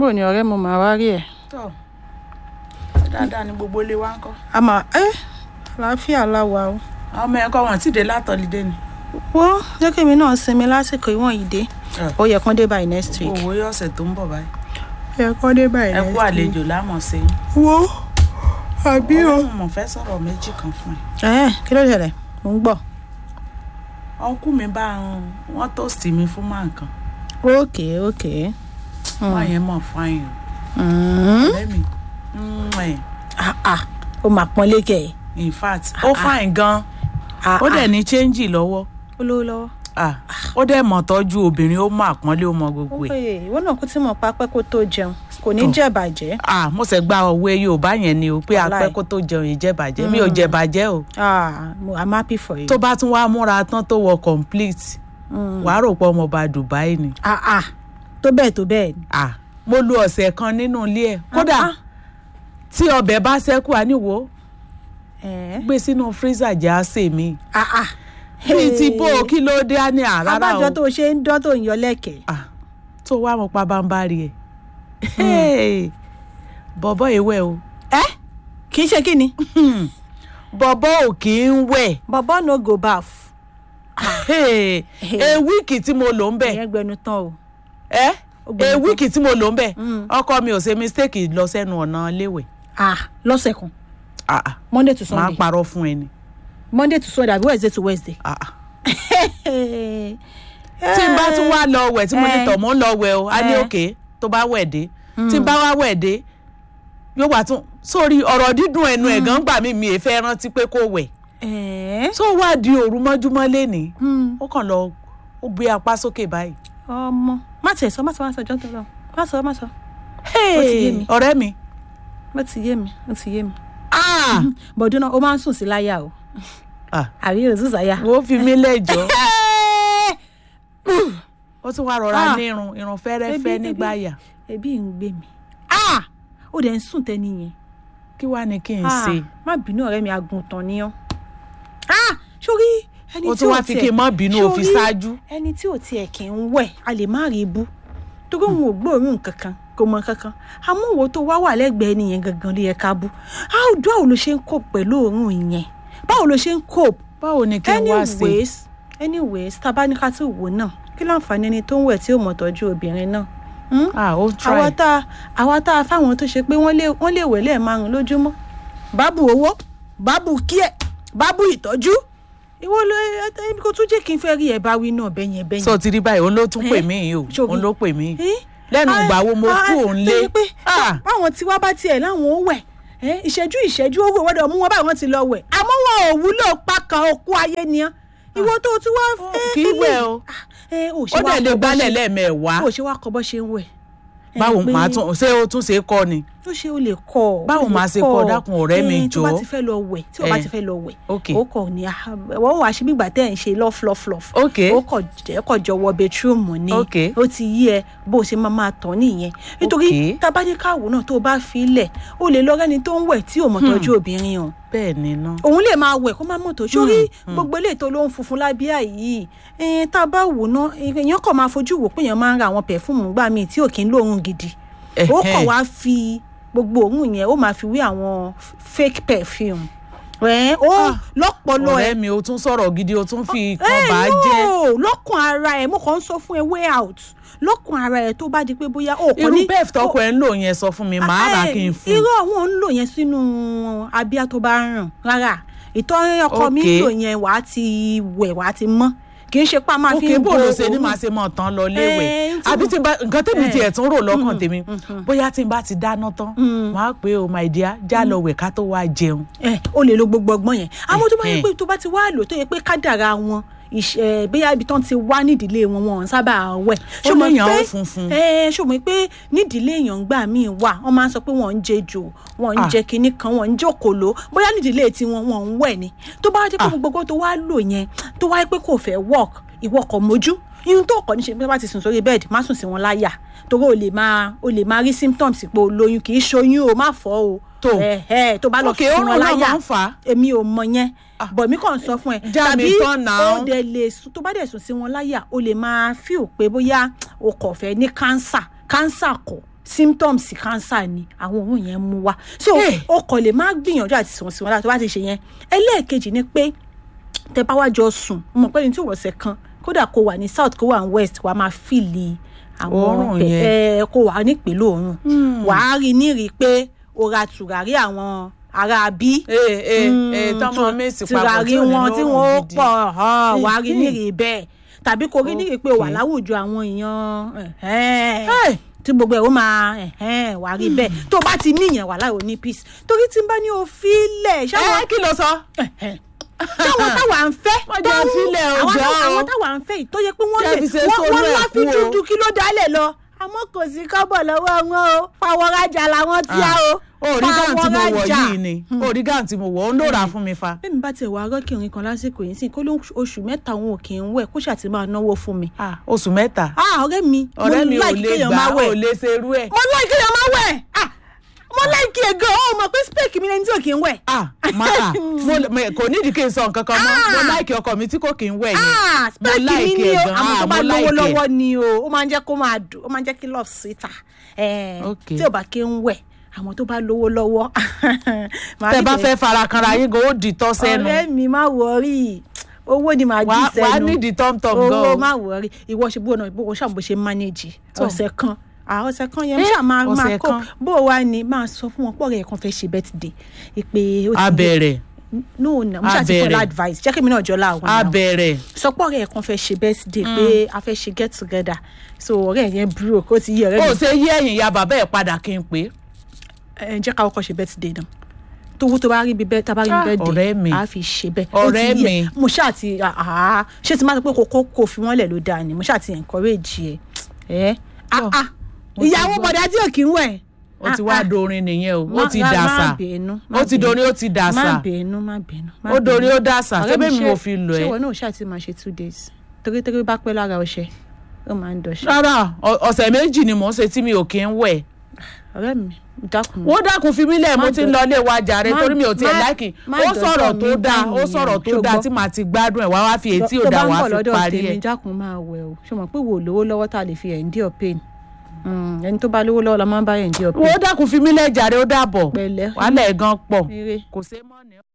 bó ni ọ̀rẹ́ mo máa wá rí ẹ̀. tọ́ dáadáa ni gbogbo ilé wa ń kọ́. a máa ẹ́ àlàáfíà láwa o. àwọn ọmọ ẹ̀kọ́ wọn ti dé látọ̀lídé ni. wọ́n jẹ́ kí èmi náà sinmi lásìkò ìwọ̀n yìí dé ó yẹ kán dé by next week. owó yọ ọ̀sẹ̀ tó ń bọ̀ báyìí. ó yẹ kán dé by ẹ next kú week. àlejò lámọ̀ sí i. wo àbí o. ọlọ́run mọ̀ fẹ́ sọ̀rọ̀ méjì kan fún ẹ. ẹ kí ló ṣẹlẹ̀ mò ń gbọ́. ọkú mi bá ń wọ́n tóòsì mi fún máa nǹkan. ókè ókè. wọ́n yẹn mọ̀ fáyìn Mm. o. ọ̀rẹ́ mi mm, ẹ̀, Ah, ah, ó máa pọ́n lékè. in fact ó fáyìn gan Ah, ó dẹ̀ ah, ní chẹ́ńjì lọ́wọ́ ó lówó lọ́wọ́. Ah, ó dẹ̀ mọ̀ tọ́jú obìnrin ó mọ àpọ́nlé ó mọ gbogbo ẹ̀. Oye, ìwọ náà kó tí mo pa pẹ́ kó tó jẹun kò ní Tó. jẹ́ bàjẹ́. ah mo ṣe gba òwe yorùbá yẹn ni o pé Wàláì. apẹ́ kó tó jẹun ìjẹ́bàjẹ́ mi ò jẹ́bàjẹ́ o Ah, mo- I'm happy for you. tó bá tún wá múra tán tó wọ complete Mm. wàá rò pé ọmọọba dubai ni Ah, ah, tó bẹ́ẹ̀ tó bẹ́ẹ̀ ni. ah mo lu ọ̀sẹ̀ kan nínú ilé ẹ̀ kódà Ah, tí ọbẹ̀ bá ṣẹ́kù àníwò eh. gbé sínú freezer jẹ́ àṣẹ mi Ah, ah. bíi ti bó o kí ló dé á ní àrárá abájọ o tó ṣe ń dán tó ń yọ lẹ́kẹ̀ẹ́. ah tó wá mo pa bámbárì ẹ̀ bọ̀bọ̀ ìwẹ̀ o ẹ kì í ṣe kí ni. bọ̀bọ̀ ò kì í wẹ̀ bọ̀bọ̀ no go baff. Hey, a week tí mo lò ń bẹ̀ ìyẹn gbẹnu tán o. ẹ Ó gbẹnu a tán. week tí mo lò ń bẹ̀ Mm. ọkọ mi ò ṣe mistake lọ sẹ́nu ọ̀nà léwẹ̀ ah lọ́sẹ̀ kan Ah, ah, monday to máa sunday parọ́ fún ẹni monday to sunday àbí wednesday to wednesday. Ah, ah. tí tí n bá tún wá lọ wẹ̀ tí mo ní Eh. tọ̀ mọ́ ń lọ wẹ̀ o a ní Eh. òkè tó bá wẹ̀ dé tí n bá wá wẹ̀ dé yóò wá tún sórí ọ̀rọ̀ dídùn ẹnu ẹ̀ gan gbà mí mi ì fẹ́ rántí pé kó wẹ̀ tó wá di òru mọ́júmọ́ lénìí ó kàn lọ ó gbé apá sókè báyìí. ọmọ má tiẹ̀ sọ má sọ má sọ jọ́ńtọ́ lọ má sọ má sọ Hey, ti yé mi. ọ̀rẹ́ mi má ti yé mi ó ti yé mi. ah, bọ̀dún náà ó máa ń sùn sí láyà o ah, àbí òsùn sáyà. wo fi mí lẹ́jọ́ ó tún wá rọra Ah. ní irun irun fẹ́rẹ́fẹ́ Ebi- nígbà ebi- yà ebi ń gbé mi Ah! ó dẹ̀ ń sùn tẹ́ni yẹn. kí wàá ní kí n Ah, ṣe má bínú ọ̀rẹ́ mi àgùntàn ni ọ́. Ah! sórí ẹni ó tí tún ò wá fi tiẹ̀- kí n má bínú ó fi sórí ṣáájú. ẹni tí ò tiẹ̀ kì í wẹ̀ a lè má rí ibú torí òun ò gbóòórùn kankan kò mọ kankan àmọ́ òwò tó wá wà lẹ́gbẹ̀ẹ́ nìyẹn gangan ló yẹ ká bú how báwo ló ṣe ń cope pẹ̀lú òórùn yẹn báwo ló ṣe ń cope báwo ni kí n wá sí anyways anyways tá a bá ní ká tó wò náà kí láǹfààní ẹni tó ń wẹ̀ tí ò mọ̀ tọ́jú obìnrin náà Hmm? ah ó try àwa tá a àwa tá a fáwọn tó ṣe pé wọ́n lè wọ́n lè wẹ̀ lẹ́ẹ̀márùn lójúmọ́ bábù owó bábù kíẹ̀ bábù ìtọ́jú ìwọ ló ẹ kó tún jẹ́ kí n fẹ́ rí ẹ̀ bá wí náà bẹ́yẹn bẹ́yẹn. sọ ti rí báyìí òun ló tún pè Eh? mí yìí o Ṣòrí. òun ló pè mí Eh? lẹ́nu Ah, ìgbà wo mo ah, kú òun lé tó yẹ pé Ah, báwọn tí wá bá tiẹ̀ láwọn ó wẹ̀ eh, ìṣẹ́jú ìṣẹ́jú ó wẹ̀ wọ́dọ̀ mú wọn báwọn ti lọ wẹ̀ àmọ́ wọn ò wúlò pákan òkú ayé ni án ìwọ tó tún wá Ó fẹ́ kì í wẹ̀ o. ó ó dẹ̀ lè gbálẹ̀ lẹ́ẹ̀mẹ́wàá ó ṣe wá kọ́ bọ́ ṣe ń wẹ̀ Eh, báwo pé- màá tún ṣé ó tún ṣe é kọ́ ni ó ṣe ó lè kọ ọ, Báwo ó lè máa ṣe kọ kọ? ọ. Dákun ọ̀rẹ́ mi Eh, tó bá jọ̀ọ́. ti fẹ́ lọ wẹ̀ tí o bá Eh. ti fẹ́ lọ wẹ̀ Ok. ó kọ̀ ní ah, wọ́n wàá ṣe bígbà tẹ́ ẹ̀ ń ṣe lọ́flọ́flọ́f Ok. ó kọ̀ jẹ́ kọ̀ jọ wọ bedroom ni Ok. ó ti yí ẹ bó o ṣe máa máa tán nìyẹn nítorí Ok. tábàdíkàwò náà tó o bá fi lẹ̀ ó lè lọ rẹ́ni tó ń wẹ̀ tí ò mọ̀ tọ́jú obìnrin o bẹ́ẹ̀ ni ná òun lè máa wẹ̀ kó má mọ̀ tó sórí gbogbo eléyìí tó ló ń funfun lábíà yìí ẹ̀ẹ́n tá a bá wò ná èèyàn kàn máa fojú wò pé èèyàn máa ń ra àwọn pẹ̀fúmù gbà míì tí ò kí ń lóorun gidi ó kàn Ẹ̀hẹ́n. wá fi gbogbo òórùn yẹn ó máa fi wé àwọn fake perfume ẹ̀ ó Ah, lọ́pọ̀lọ́ ẹ̀ ọ̀rẹ́ mi ó tún sọ̀rọ̀ gidi ó tún fi ẹ kan bá jẹ́ no lọ́kàn ara ẹ̀ mo kàn ń sọ fún ẹ way out lọ́kàn ara ẹ̀ tó bá di pé bóyá ó kàn irú ní bẹ́ẹ̀ tọkọ ẹ̀ ń lò yẹn sọ fún mi màá rà kí n fún un. irú àwọn ò ń lò yẹn sínú abíyá tó bá ń ràn rárá ìtọ́ ọkọ mi ń Okay. lò yẹn wàá ti wẹ̀ wàá ti mọ́ kì í ṣe pa máa fi òkè ń bó bo ló ṣe ní òórùn. màá ṣe mọ̀ tán lọ léwẹ̀ Eh, tí àbí mo- tí n bá nǹkan tèmi Eh. tiẹ̀ tún rò lọ́kàn tèmi bóyá tí n bá ti dáná tán màá pé o my dear já lọ wẹ̀ ká tó wá jẹun. ẹ o lè lo gbogbo ọgbọ́n yẹn àmọ́ tó bá yẹ Eh, pé tó bá ti wá lò tó yẹ pé kádàrá wọn ìṣe bóyá ibi tán ti wá nídìílé wọn wọn ò sábà wẹ̀ Ó Ṣó mọ̀ léèyàn pé- ó funfun. ẹ ṣó mọ̀ pé nídìílé èèyàn gbà míì wà wọ́n máa ń sọ pé wọ́n ń jẹ jò wọ́n ń Ah. jẹ kinní kan wọ́n ń jẹ òkòló bóyá nídìílé tiwọn wọ́n ń wẹ̀ ni tó bá jẹ́ pé Ah. gbogbo tó wá lò yẹn tó wáyé pé kò fẹ́ work ìwọ kò mójú ihun tó kọ́ ní ṣe pé bá ti sùn sórí bẹ́ẹ̀dì má sùn sí wọn láyà torí o lè máa o lè máa rí symptoms pé o lóyún kì í ṣoyún o má fọ́ o Tó. ẹ ẹ tó bá lọ òkè sí òórùn wọn náà láyà máa ń fà á. èmi ò mọ yẹn Ah. bọ̀ mí kàn sọ fún ẹ Já mi tán náà. ó dẹ̀ lè sùn tó bá dẹ̀ sùn sí wọn láyà o lè máa fíò pé bóyá o kò fẹ́ ní kánsà kánsà kọ̀ symptoms cancer ni àwọn òórùn yẹn mú wá so Eh. o kò lè má gbìyànjú àti sùn sí wọn láti wá ti ṣe yẹn ẹlẹ́ẹ̀kejì ni pé tẹ bá wá jọ sùn mo mọ̀ pé ní tí òwòsàn kan kódà kó wà ní south kó wà ní west wàá máa fìlì àwọn Òórùn pẹ- yẹn. ẹ, kó wà nípìnlẹ̀ òórùn wàá rí nírìí pé o ra tùràrí àwọn ará bí ee ee ee tọmọ mèsì papọ̀ tùràrí wọn tí wọn ó gidi. pọ̀ hàn, wàá rí Eh, eh. nírìí bẹ́ẹ̀ tàbí kó rí nírìí pé o wà Okay. láwùjọ àwọn èèyàn ẹ̀hẹ́n Hey! tí gbogbo ẹ̀ ó máa ẹ̀hẹ́n wàá rí bẹ́ẹ̀ tó o bá ti níyàn wà láì ní peace torí tí n bá ní o fílẹ̀ ṣáwọn ẹ kí ló sọ. táwọn táwa ń fẹ́ Wọ́n jẹ́ fílẹ̀ àwọn òjò. táwa- àwọn táwa ń fẹ́ yìí tó yẹ pé wọ́n Jẹ́ lè fi ṣe wọ́n sólú wọ́n ẹ̀ láfi kú o. dúdú kí ló dálẹ̀ lọ àmọ́ kò sí kọ́bọ̀ lọ́wọ́ wọn o fàwọ́rajà làwọn tí a o orí gáùn tí mo wọ̀ fàwọ́rajà. yìí ni orí gáùn tí mo wọ̀ ó ń lòrà fún mi fa. bẹ́ẹ̀ mi bá tiẹ̀ wá arọ́kìnrin kan lásìkò yìí sí kó ló oṣù mẹ́ta òun ò kì í wẹ̀ kó ṣàtì máa náwó fún mi. Ah, oṣù mẹ́ta ah ọ̀rẹ́ mi ọ̀rẹ́ mi ò like lè kéèyàn gbà máa ò wẹ̀. lè ṣerú ẹ̀. mo like kéèyàn máa wẹ̀ ah mo like ẹ̀ gan o mọ̀ pé spec mi lẹni tí ò kì í wẹ̀. ah ma ah mo mo- kò nídìí kí n sọ nǹkan kan mọ́ mo láìkì ọkọ mi tí kò kí ń wẹ̀ yẹn. ah mo spec mi like ni ẹ̀ o gan. àmọ́ tó Ah, bá mo lówó like ẹ̀. lọ́wọ́ ni o ó máa ń jẹ́ kó máa dùn ó máa ń jẹ́ kí love sweeter Eh, Okay. tí ò bá kí ń wẹ̀ àmọ́ tó bá lówó lọ́wọ́. màá tẹ rí bá pé, fẹ́ fara kanra yín gan ó di tọ́ sẹ́nu ọ̀rẹ́ mi má wọrí owó ni màá dì wàá sẹ́nu wàá nídìí tọ́mtọ́m gan owó o. má wọrí ìwọ ṣe bó náà bó ṣàbò ṣe manage Tó. ọ̀sẹ̀ kan à ọ̀sẹ̀ kan yẹn Eh, ṣáà máa máa ọ̀sẹ̀ kó kan. bó o wá ní máa sọ fún wọn pọ̀ rẹ̀ kan fẹ́ ṣe birthday ìpè ó ti abẹ̀rẹ̀ no no mo ṣáà ti fún ẹ Abẹ̀rẹ̀. advice jẹ́ kí mi náà jọ láwọn náà abẹ̀rẹ̀ sọpọ̀ rẹ̀ kan fẹ́ ṣe birthday pé a fẹ́ ṣe get together so ọ̀rẹ́ yẹn broke ó ti yí ọ̀rẹ́ ó mi ṣe yí ẹ̀yìn ya bàbá ẹ̀ padà kí n pè é. ẹ jẹ́ ká kọ́kọ́ ṣe birthday náà tówó tó bá rí bí bẹ́ẹ̀ tá a bá rí Ah, bí birthday ọ̀rẹ́ mi. a fi ṣe bẹ́ẹ̀ Ó ti Ọ̀rẹ́ yí ẹ. mi. mo ṣáà ti àá ṣé ti máa sọ pé kò kó kò fi wọ́n lẹ̀ ló dáa ni mo ṣáà ti encourage ẹ ẹ ah ah mo ti ìyàwó gbọ́. bọ̀dá tí ò kí ń wẹ̀ ó ti wá dorin nìyẹn o ó ti má- dàsà má bínú, má ó ti bínú. dorin ó ti má dàsà bínú má bínú má ó dorin bínú. ó dàsà Ọ̀rẹ́ ṣébí mi ṣé- mo fi lọ ṣé ẹ. ìwọ náà ṣáà ti máa ṣe two days torí torí bá pẹ́ lára ọṣẹ ó máa ń dọ̀ṣẹ́ rárá ọ- ọ̀sẹ̀ méjì ni mò ń ṣe tí mi ò kí ń wẹ̀. ọ̀rẹ́ mi dákun wọ́n dákun fi mí lẹ̀ mo Má ti ń dọ̀- lọ ilé wa jàre má- torí mi ò tiẹ̀ má- láìkì má ó sọ̀rọ̀ dọ̀tọ̀ tó mi dáa báyìí ó sọ̀rọ̀ tó ṣùgbọ́n- dáa tí màá ti gbádùn ẹ̀ wá wá fi èyí tí ò tó dáa bá ń wá bọ̀ fi lọ́dọ̀ parí tèmi ẹ̀. dákun máa wẹ̀ o ṣe mọ̀ pé wò lówó lọ́wọ́ tá a lè fi endure pain Mm, ẹni tó bá lówó lọ́wọ́ la máa ń bá endure pain wọ́n dákun fi mí lẹ̀ jàre ó dàbọ̀ pẹ̀lẹ́ wàhálà ẹ̀ gan pọ̀ eré kò sé mọ́ ni.